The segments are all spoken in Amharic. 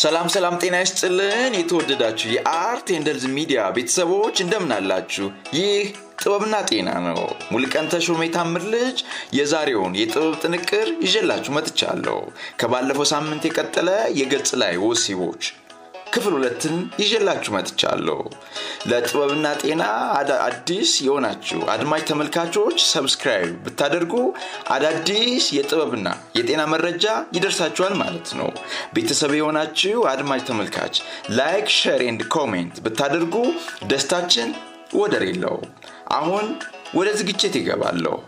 ሰላም ሰላም፣ ጤና ይስጥልን የተወደዳችሁ የአርት ኤንደልዝ ሚዲያ ቤተሰቦች እንደምን አላችሁ? ይህ ጥበብና ጤና ነው። ሙልቀን ተሾመ የታምር ልጅ የዛሬውን የጥበብ ጥንቅር ይዤላችሁ መጥቻለሁ። ከባለፈው ሳምንት የቀጠለ የገጽ ላይ ወሲቦች ክፍል ሁለትን ይዤላችሁ መጥቻለሁ። ለጥበብና ጤና አዲስ የሆናችሁ አድማጭ ተመልካቾች ሰብስክራይብ ብታደርጉ አዳዲስ የጥበብና የጤና መረጃ ይደርሳችኋል ማለት ነው። ቤተሰብ የሆናችሁ አድማጭ ተመልካች ላይክ፣ ሼር ኤንድ ኮሜንት ብታደርጉ ደስታችን ወደር የለው። አሁን ወደ ዝግጅት ይገባለሁ።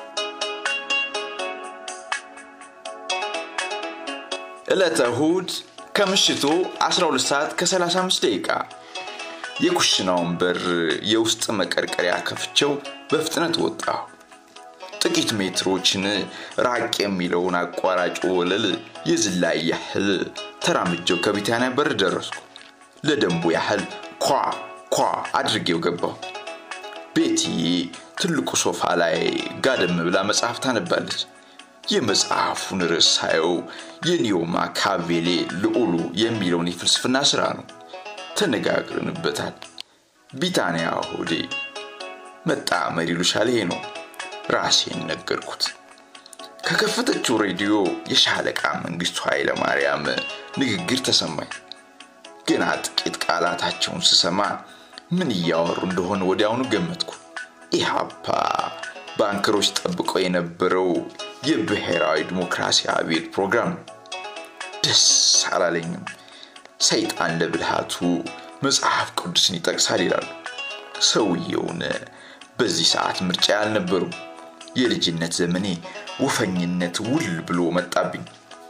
ዕለተ እሁድ ከምሽቱ 12 ሰዓት ከ35 ደቂቃ የኩሽናውን በር የውስጥ መቀርቀሪያ ከፍቼው በፍጥነት ወጣሁ። ጥቂት ሜትሮችን ራቅ የሚለውን አቋራጭ ወለል የዝላይ ያህል ተራምጀው ከቢታንያ በር ደረስኩ። ለደንቡ ያህል ኳ ኳ አድርጌው ገባሁ። ቤቲ ትልቁ ሶፋ ላይ ጋደም ብላ መጽሐፍ ታነባለች። የመጽሐፉን ርዕስ ሳየው የኒዮ ማካቬሌ ልዑሉ የሚለውን የፍልስፍና ስራ ነው። ተነጋግረንበታል። ቢታንያ ሆዴ መጣመር ይሉሻል ይሄ ነው ራሴን ነገርኩት። ከከፈተችው ሬዲዮ የሻለቃ መንግስቱ ኃይለማርያም ንግግር ተሰማኝ። ገና ጥቂት ቃላታቸውን ስሰማ ምን እያወሩ እንደሆነ ወዲያውኑ ገመትኩ። ኢህአፓ ባንከሮች ጠብቀው የነበረው የብሔራዊ ዲሞክራሲ አብዮት ፕሮግራም ነው። ደስ አላለኝም። ሰይጣን ለብልሃቱ መጽሐፍ ቅዱስን ይጠቅሳል ይላሉ። ሰውየውን በዚህ ሰዓት ምርጫ አልነበሩም። የልጅነት ዘመኔ ወፈኝነት ውል ብሎ መጣብኝ።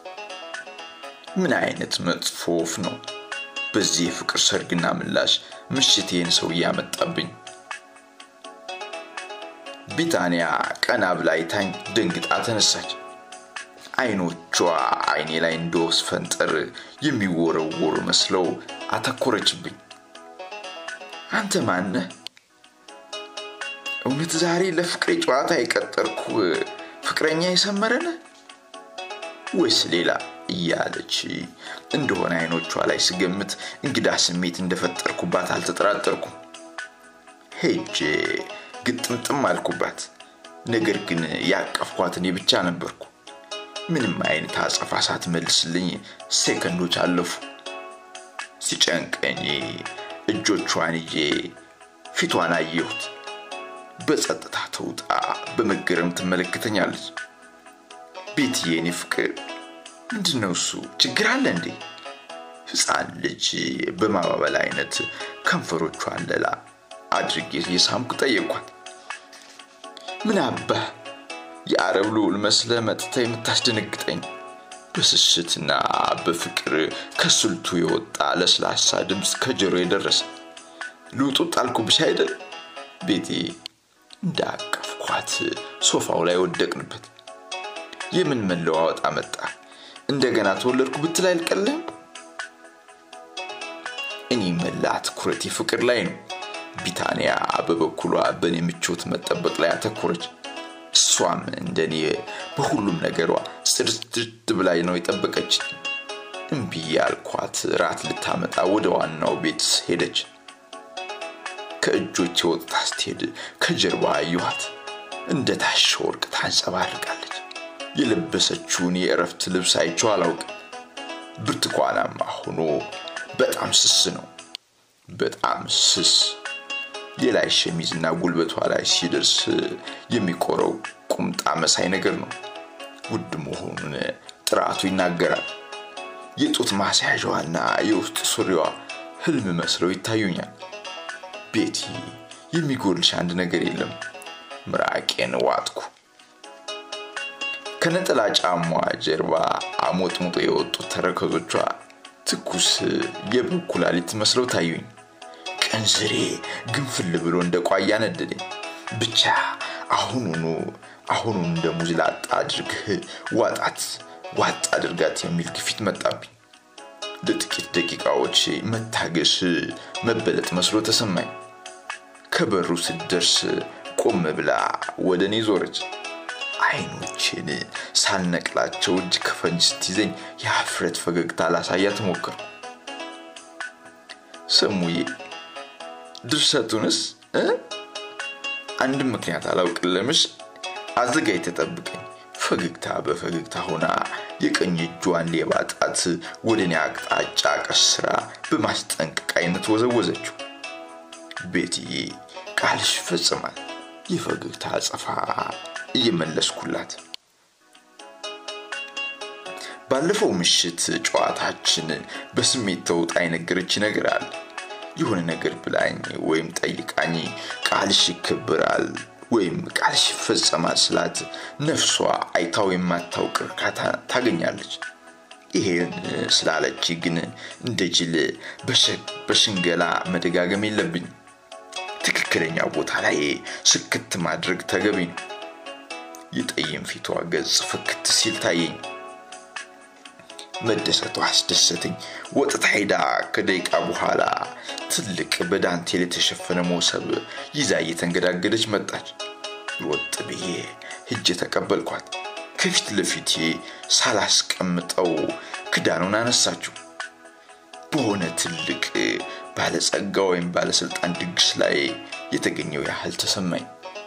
ምን አይነት መጥፎ ወፍ ነው! በዚህ የፍቅር ሰርግና ምላሽ ምሽቴን ሰው እያመጣብኝ። ቢታንያ ቀና ብላ አይታኝ ደንግጣ ተነሳች። አይኖቿ አይኔ ላይ እንደ ወፍ ፈንጠር የሚወረወሩ መስለው አተኮረችብኝ። አንተ ማነህ? እውነት ዛሬ ለፍቅሬ ጨዋታ የቀጠርኩ ፍቅረኛ የሰመረነ ወይስ ሌላ እያለች እንደሆነ አይኖቿ ላይ ስገምት እንግዳ ስሜት እንደፈጠርኩባት አልተጠራጠርኩም። ሄጄ ግጥምጥም አልኩባት። ነገር ግን ያቀፍኳት እኔ ብቻ ነበርኩ። ምንም አይነት አጸፋ ሳትመልስልኝ ሴከንዶች አለፉ። ሲጨንቀኝ እጆቿን ይዤ ፊቷን አየሁት። በጸጥታ ተውጣ በመገረም ትመለከተኛለች። ቤትዬ፣ የኔ ፍቅር ምንድን ነው እሱ? ችግር አለ እንዴ? ሕፃን ልጅ በማባበል አይነት ከንፈሮቿን ለላ አድርጌ የሳምኩ ጠየቅኳት። ምን አባህ የአረብ ልዑል መስለ መጥተ የምታስደነግጠኝ? በስስትና በፍቅር ከስልቱ የወጣ ለስላሳ ድምፅ ከጆሮ የደረሰ ልውጡ ጣልኩብሽ አይደል? ቤቴ እንዳቀፍኳት ሶፋው ላይ ወደቅንበት። የምን መለዋወጥ አመጣ? እንደገና ተወለድኩ ብትል አይልቀልህም? እኔ መላ ትኩረቴ ፍቅር ላይ ነው። ቢታንያ በበኩሏ በእኔ ምቾት መጠበቅ ላይ አተኮረች። እሷም እንደኔ በሁሉም ነገሯ ጽድት ብላይ ነው የጠበቀች። እምቢ ያልኳት ራት ልታመጣ ወደ ዋናው ቤት ሄደች። ከእጆቼ ወጥታ ስትሄድ ከጀርባ አየኋት። እንደ ታሸ ወርቅ ታንጸባርቃለች። የለበሰችውን የእረፍት ልብስ አይቼው አላውቅም። ብርቱካናማ ሆኖ በጣም ስስ ነው። በጣም ስስ የላይ ሸሚዝና ጉልበቷ ላይ ሲደርስ የሚቆረው ቁምጣ መሳይ ነገር ነው። ውድ መሆኑን ጥራቱ ይናገራል። የጡት ማስያዣዋና የውስጥ ሱሪዋ ህልም መስለው ይታዩኛል። ቤቲ፣ የሚጎልሽ አንድ ነገር የለም። ምራቄን ዋጥኩ። ከነጠላ ጫማዋ ጀርባ አሞጥሙጦ የወጡት ተረከዞቿ ትኩስ የበግ ኩላሊት መስለው ታዩኝ። ቀንዝሬ ግንፍል ብሎ እንደ ቋያ ነደደኝ። ብቻ አሁኑኑ አሁኑን እንደ ሙዝ ላጣ አድርግህ ዋጣት ዋጥ አድርጋት የሚል ግፊት መጣብኝ። ለጥቂት ደቂቃዎች መታገስ መበለጥ መስሎ ተሰማኝ። ከበሩ ስትደርስ ቆም ብላ ወደ እኔ ዞረች። አይኖችን ሳልነቅላቸው እጅ ከፈንጅ ስትይዘኝ የሀፍረት ፈገግታ ላሳያት ሞከርኩ። ሰሙዬ ድርሰቱንስ አንድም ምክንያት አላውቅልምሽ አዘጋጅ ተጠብቀኝ ፈገግታ በፈገግታ ሆና የቀኝ እጇን ሌባ ጣት ወደ እኔ አቅጣጫ ቀስራ በማስጠንቀቅ አይነት ወዘወዘችው ቤትዬ ቃልሽ ይፈጽማል የፈገግታ አጸፋ እየመለስኩላት ባለፈው ምሽት ጨዋታችን በስሜት ተውጣ የነገረች ነገር አለ የሆነ ነገር ብላኝ ወይም ጠይቃኝ ቃልሽ ይከብራል ወይም ቃልሽ ይፈጸማል ስላት ነፍሷ አይታው የማታውቅ እርካታ ታገኛለች ይሄን ስላለች ግን እንደ ጅል በሽንገላ መደጋገም የለብኝ ትክክለኛ ቦታ ላይ ስክት ማድረግ ተገቢ ነው የጠይም ፊቷ ገጽ ፍክት ሲል ታየኝ መደሰቷ አስደሰተኝ ወጥታ ሄዳ ከደቂቃ በኋላ ትልቅ በዳንቴል የተሸፈነ ሞሰብ ይዛ እየተንገዳገደች መጣች ወጥ ብዬ ሂጄ ተቀበልኳት ከፊት ለፊቴ ሳላስቀምጠው ክዳኑን አነሳችው በሆነ ትልቅ ባለጸጋ ወይም ባለስልጣን ድግስ ላይ የተገኘው ያህል ተሰማኝ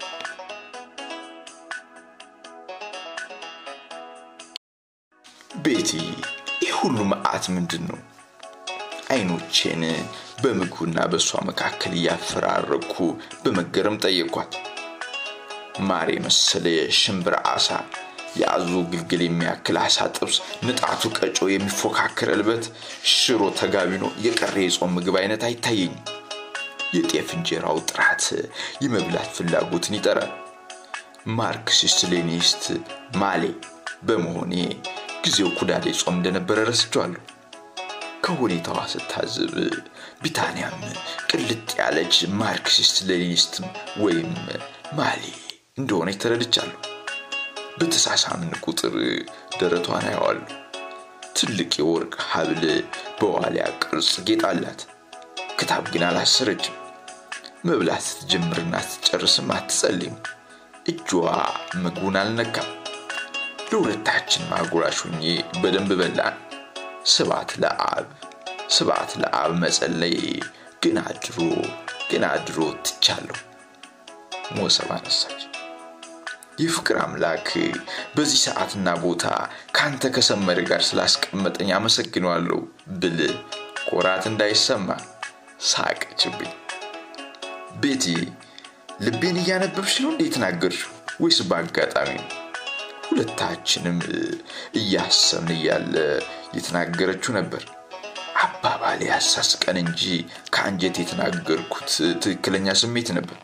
ቤቲ ይህ ሁሉ መዓት ምንድን ነው አይኖቼን በምግቡና በእሷ መካከል እያፈራረኩ በመገረም ጠየኳት ማር የመሰለ ሽምብር አሳ የአዞ ግልግል የሚያክል አሳ ጥብስ ንጣቱ ቀጮ የሚፎካከር እልበት ሽሮ ተጋቢኖ የቀረ የጾም ምግብ አይነት አይታየኝም የጤፍ እንጀራው ጥራት የመብላት ፍላጎትን ይጠራል ማርክሲስት ሌኒስት ማሌ በመሆኔ ጊዜው ኩዳዴ ጾም እንደነበረ ረስቸዋለሁ ከሁኔታዋ ስታዝብ ቢታንያም ቅልጥ ያለች ማርክሲስት ሌኒስትም ወይም ማሌ እንደሆነች ተረድቻለሁ በተሳሳምን ቁጥር ደረቷን አየዋሉ ትልቅ የወርቅ ሀብል በዋሊያ ቅርጽ ጌጥ አላት ክታብ ግን አላሰረችም መብላት ስትጀምርና ስትጨርስም አትጸልይም እጇ ምግቡን አልነካም ለሁለታችን ማጉራሽ ሁኜ በደንብ በላን ስባት ለአብ ስባት ለአብ መጸለይ ግን አድሮ ግን አድሮ ትቻለሁ ሞሰብ አነሳች የፍቅር አምላክ በዚህ ሰዓትና ቦታ ከአንተ ከሰመረ ጋር ስላስቀመጠኝ አመሰግነዋለሁ ብል ኮራት እንዳይሰማ ሳቀችብኝ ቤቲ ልቤን እያነበብሽ ነው እንዴ የተናገርሽው ወይስ በአጋጣሚ ነው ሁለታችንም እያሰብን እያለ የተናገረችው ነበር አባባል ያሳስቀን እንጂ ከአንጀት የተናገርኩት ትክክለኛ ስሜት ነበር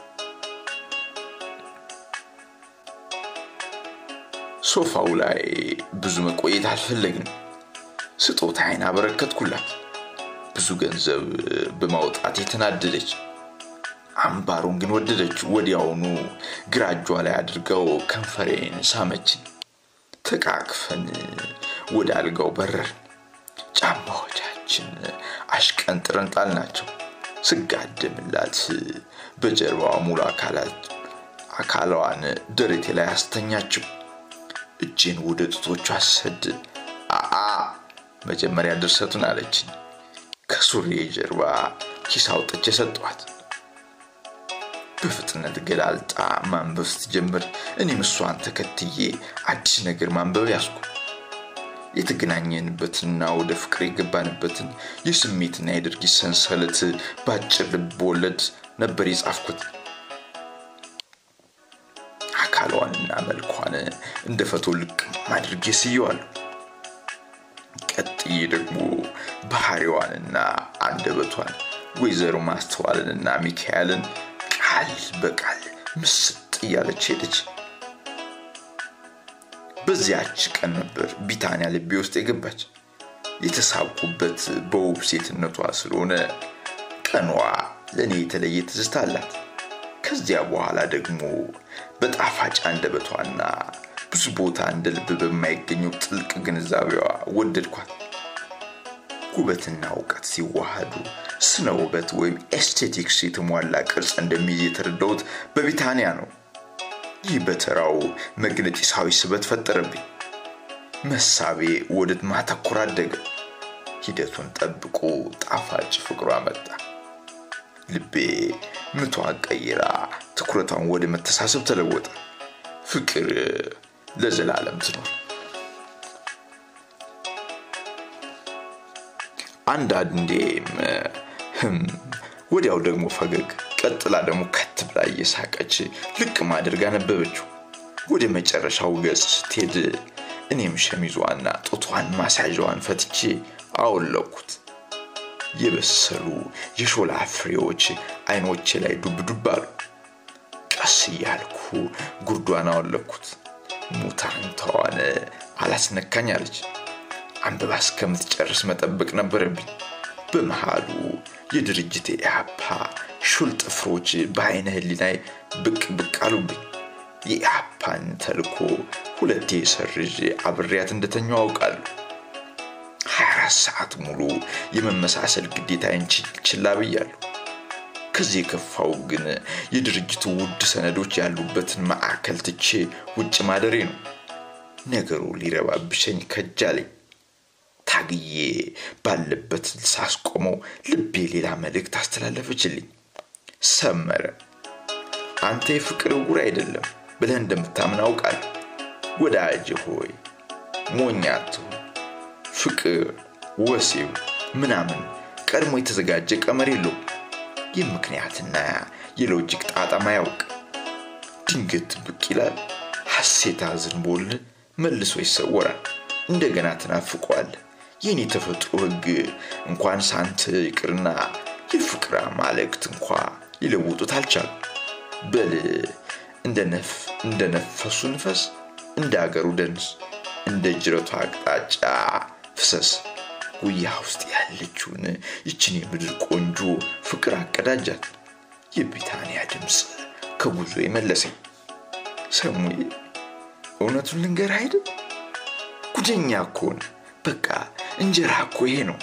ሶፋው ላይ ብዙ መቆየት አልፈለግንም ስጦታዬን አበረከትኩላት ብዙ ገንዘብ በማውጣት የተናደደች አምባሩን ግን ወደደች ወዲያውኑ ግራ እጇ ላይ አድርገው ከንፈሬን ሳመችን ተቃቅፈን ወደ አልጋው በረር ጫማዎቻችን አሽቀንጥረን ጣልናቸው ስጋደምላት በጀርባዋ ሙሉ አካሏን ደረቴ ላይ አስተኛችው እጄን ወደ ጡቶቿ አሰድ አአ መጀመሪያ ድርሰቱን አለችኝ ከሱሪ ጀርባ ኪስ አውጥቼ ሰጠኋት በፍጥነት ገላልጣ ማንበብ ስትጀምር እኔም እሷን ተከትዬ አዲስ ነገር ማንበብ ያስኩ የተገናኘንበትንና ወደ ፍቅር የገባንበትን የስሜትና የድርጊት ሰንሰለት በአጭር ልብ ወለድ ነበር የጻፍኩት አካሏንና መልኳን እንደ ፈቶ ልቅ አድርጌ ስየዋለሁ ቀጥዬ ደግሞ ባህሪዋንና አንደበቷን ወይዘሮ ማስተዋልንና ሚካኤልን ቃል በቃል ምስጥ እያለች ሄደች በዚያች ቀን ነበር ቢታንያ ልቤ ውስጥ የገባች የተሳብኩበት በውብ ሴትነቷ ስለሆነ ቀኗ ለእኔ የተለየ ትዝታ አላት ከዚያ በኋላ ደግሞ በጣፋጭ አንደበቷና ብዙ ቦታ እንደ ልብ በማይገኘው ጥልቅ ግንዛቤዋ ወደድኳት ውበትና እውቀት ሲዋሃዱ ስነ ውበት ወይም ኤስቴቲክስ የተሟላ ቅርጽ እንደሚይዝ የተረዳሁት በቢታንያ ነው ይህ በተራው መግነጢሳዊ ስበት ፈጠረብኝ መሳቤ ወደ ማተኮር አደገ ሂደቱን ጠብቆ ጣፋጭ ፍቅሯ መጣ። ልቤ ምቷን ቀይራ ትኩረቷን ወደ መተሳሰብ ተለወጠ። ፍቅር ለዘላለም ትኖር። አንዳንዴም ህም ወዲያው ደግሞ ፈገግ፣ ቀጥላ ደግሞ ከት ብላ እየሳቀች ልቅም አድርጋ ነበበችው። ወደ መጨረሻው ገጽ ስትሄድ እኔም ሸሚዟና ጡቷን ማስያዣዋን ፈትቼ አወለኩት። የበሰሉ የሾላ ፍሬዎች አይኖቼ ላይ ዱብ ዱብ አሉ። ቀስ እያልኩ ጉርዷን አወለኩት። ሙታንታዋን አላስነካኝ አለች። አንብባ እስከምትጨርስ መጠበቅ ነበረብኝ። በመሃሉ የድርጅት ኢህአፓ ሹል ጥፍሮች በአይነ ህሊናይ ብቅ ብቅ አሉብኝ። የኢህአፓን ተልኮ ሁለቴ ሰርዤ አብሬያት እንደተኛው አውቃለሁ። 24 ሰዓት ሙሉ የመመሳሰል ግዴታዬን ችላ ብያለሁ። ከዚህ የከፋው ግን የድርጅቱ ውድ ሰነዶች ያሉበትን ማዕከል ትቼ ውጭ ማደሬ ነው። ነገሩ ሊረባብሸኝ ከጃለኝ። ታግዬ ባለበት ሳስቆመው ልቤ ሌላ መልእክት አስተላለፈችልኝ። ሰመረ፣ አንተ የፍቅር ዕውር አይደለም ብለህ እንደምታምን አውቃለሁ። ወዳጅ ሆይ ሞኝ አትሁን። ፍቅር፣ ወሲብ ምናምን ቀድሞ የተዘጋጀ ቀመር የለውም። የምክንያትና የሎጂክ ጣጣም አያውቅ። ድንገት ብቅ ይላል፣ ሐሴት አዝንቦል መልሶ ይሰወራል። እንደገና ትናፍቋል። የኔ ተፈጥሮ ሕግ እንኳን ሳንት ይቅርና የፍቅር አማልክት እንኳ ሊለውጡት አልቻሉ። በል እንደ ነፈሱ ንፈስ፣ እንደ አገሩ ደንስ፣ እንደ ጅረቱ አቅጣጫ ፍሰስ። ጉያ ውስጥ ያለችውን ይችን የምድር ቆንጆ ፍቅር አቀዳጃት። የቢታንያ ድምፅ ከጉዞ የመለሰኝ ሰሙዬ፣ እውነቱን ልንገር አይደል ጉደኛ እኮ ነው። በቃ እንጀራ እኮ ይሄ ነው።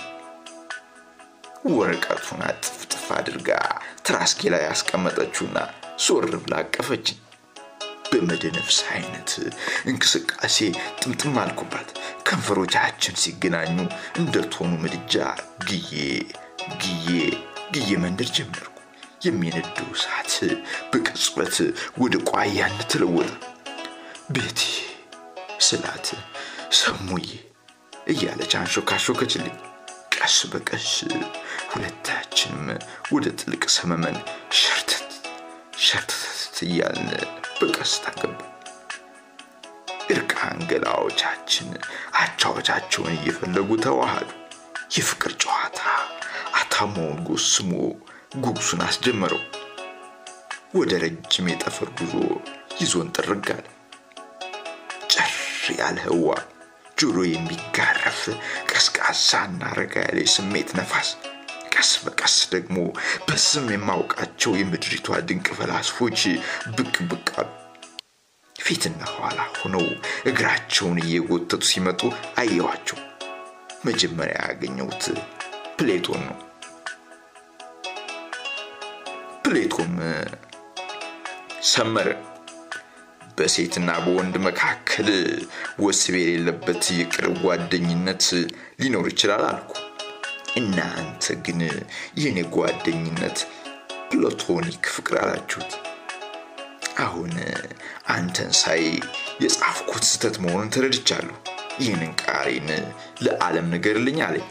ወረቀቱን አጥፍጥፍ አድርጋ ትራስጌ ላይ ያስቀመጠችውና ዞር ብላ አቀፈችኝ። በመደነፍስ አይነት እንቅስቃሴ ጥምጥም አልኩባት። ከንፈሮቻችን ሲገናኙ እንደ ቶኑ ምድጃ ግዬ ግዬ ግዬ መንደር ጀመርኩ። የሚነደው እሳት በቅጽበት ወደ ቋያነት ተለወጠ። ቤቲ ስላት ሰሙዬ እያለች አንሾካሾከችልኝ። ቀስ በቀስ ሁለታችንም ወደ ጥልቅ ሰመመን ሸርተት ሸርተት እያልን በቀስታ ገባ። እርቃን ገላዎቻችን አቻዎቻቸውን እየፈለጉ ተዋሃዱ። የፍቅር ጨዋታ አታሞውን ጎስሞ ጉጉሱን አስጀመረው። ወደ ረጅም የጠፈር ጉዞ ይዞን ጥርግ አለ። ጨር ያለ ህዋ ጆሮ የሚጋረፍ ቀዝቃዛና ረጋ ያለ የስሜት ነፋስ ቀስ በቀስ ደግሞ በስም የማውቃቸው የምድሪቷ ድንቅ ፈላስፎች ብቅ ብቅ አሉ። ፊትና ኋላ ሆነው እግራቸውን እየጎተቱ ሲመጡ አየኋቸው። መጀመሪያ ያገኘሁት ፕሌቶን ነው። ፕሌቶም ሰመረ በሴትና በወንድ መካከል ወስብ የሌለበት የቅርብ ጓደኝነት ሊኖር ይችላል አልኩ። እናንተ ግን የኔ ጓደኝነት ፕላቶኒክ ፍቅር አላችሁት። አሁን አንተን ሳይ የጻፍኩት ስህተት መሆኑን ተረድቻለሁ። ይህንን ቃሬን ለዓለም ንገርልኝ አለኝ።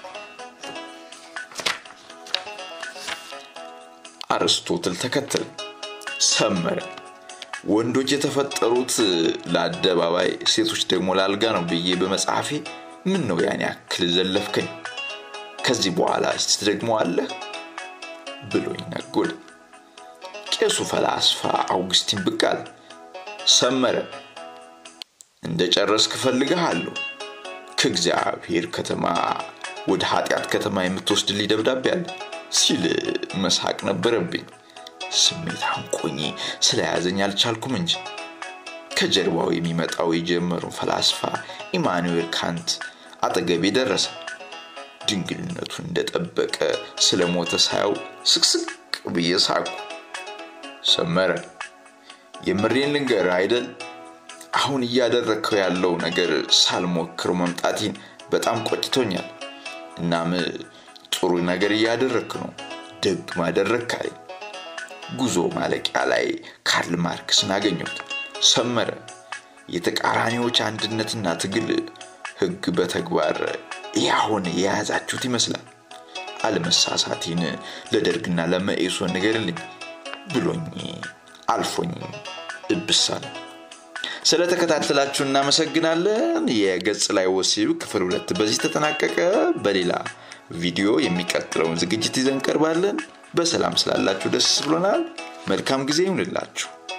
አርስቶትል ተከተል ሰመረ ወንዶች የተፈጠሩት ለአደባባይ ሴቶች ደግሞ ላልጋ ነው ብዬ በመጽሐፌ ምን ነው ያን ያክል ዘለፍከኝ? ከዚህ በኋላ ትደግመዋለህ ብሎኝ ነጎደ። ቄሱ ፈላስፋ አውግስቲን ብቅ አለ። ሰመረ እንደ ጨረስክ እፈልግሃለሁ። ከእግዚአብሔር ከተማ ወደ ኃጢአት ከተማ የምትወስድልኝ ደብዳቤ አለ ሲል መሳቅ ነበረብኝ። ስሜት አንቆኝ ስለያዘኝ አልቻልኩም እንጂ ከጀርባው የሚመጣው የጀመሩን ፈላስፋ ኢማኑኤል ካንት አጠገቤ ደረሰ። ድንግልነቱን እንደጠበቀ ስለሞተ ሳየው ስቅስቅ ብዬ ሳቁ። ሰመረ የምሬን ልንገር አይደል አሁን እያደረግከው ያለው ነገር ሳልሞክረው መምጣቴን በጣም ቆጭቶኛል። እናም ጥሩ ነገር እያደረግክ ነው፣ ደግ ማደረግ አለኝ። ጉዞ ማለቂያ ላይ ካርል ማርክስን አገኘሁት። ሰመረ። የተቃራኒዎች አንድነትና ትግል ህግ በተግባር ያሁን የያዛችሁት ይመስላል። አለመሳሳቴን ለደርግና ለመኢሶን ንገርልኝ ብሎኝ አልፎኝ እብሳል። ስለተከታተላችሁ እናመሰግናለን። የገጽ ላይ ወሲብ ክፍል ሁለት በዚህ ተጠናቀቀ። በሌላ ቪዲዮ የሚቀጥለውን ዝግጅት ይዘን ቀርባለን። በሰላም ስላላችሁ ደስ ብሎናል። መልካም ጊዜ ይሁንላችሁ።